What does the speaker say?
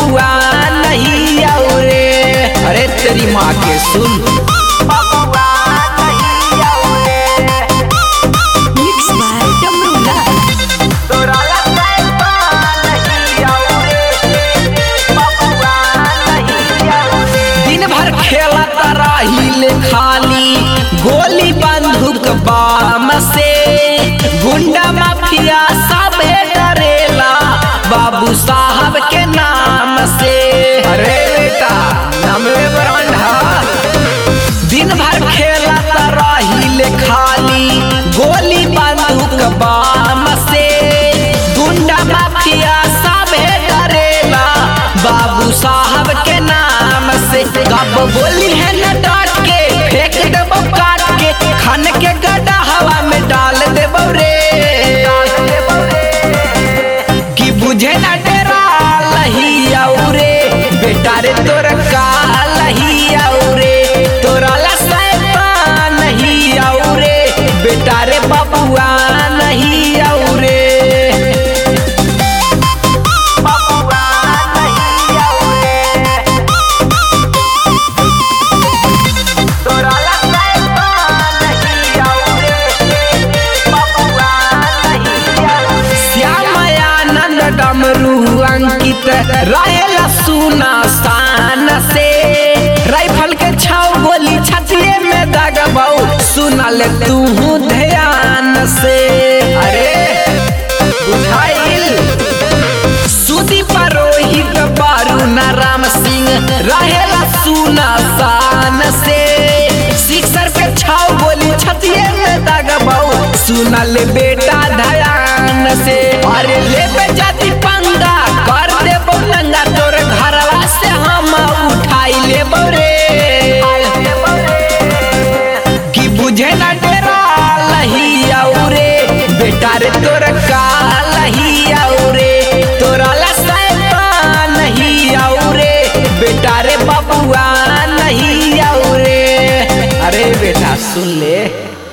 बबुआ नहीं औरे अरे तेरी माँ के सुन बबुआ नहीं औरे Mixed by Damrula. तोरा लगता है नहीं औरे बबुआ नहीं औरे दिन भर खेलत रही खाली गोली बंदूक बाम से गुंडा माफिया सब डरेला बाबू साहब के नाम से अरे बेटा नमवे ब्रांडा दिन भर खेलत रही खाली गोली बंदूक बाम से गुंडा माफिया सब डरेला बाबू साहब के नाम से कब बोली है न डांट के फेंक देबो काट के खान के गड्ढा हवा में डाल देबो रे कि बुझे न डेरा लही औरे बेटा रे तोर का लही औरे तोरा ला सैतान नहीं औरे बेटा रे बबुआ नहीं औरे बबुआ नहीं औरे तोरा ला सैतान नहीं औरे बबुआ नहीं औरे श्याम आनंद डमरू अंकित रहेला सुना शान से राइफल के छाव गोली छतिए में दगबाऊ सुना ले तू ध्यान से अरे बुझाइल सुदी परोहित बारू न राम सिंह रहेला सुना शान से सिक्सर पे छाव गोली छतिए में दगबाऊ सुना ले बेटा ध्यान से अरे ले पे जाती पंगा कर दे नंगा तोर घरवा से हम उठाई ले रे कि बुझे ना डेरा लही औरे बेटा रे तोर का लही औरे तोरा ला सैतान नहीं औरे बेटा रे बबुआ नहीं औरे अरे बेटा सुन ले